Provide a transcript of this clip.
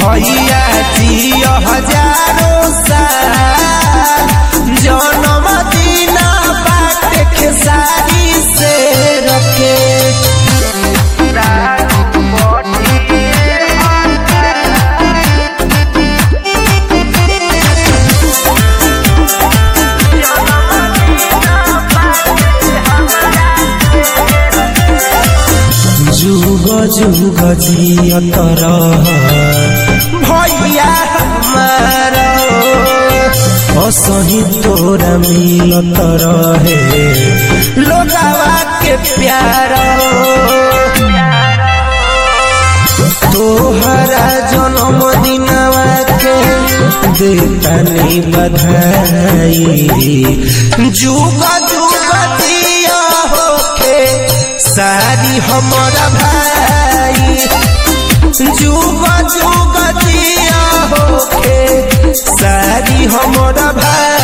भैया जियो हजारों साल जन्म दिन बाटे खेसारी से रखे जुग जुग जियत रह भैया हमारा असही तोरा मिलत रहे लोगावा के प्यार तोहरा जन्म दिनवा के देतानी बधाई जुग जुग जिया होके सारी हमारा भाई जुग जुग जिया होके सारी हमारा भाई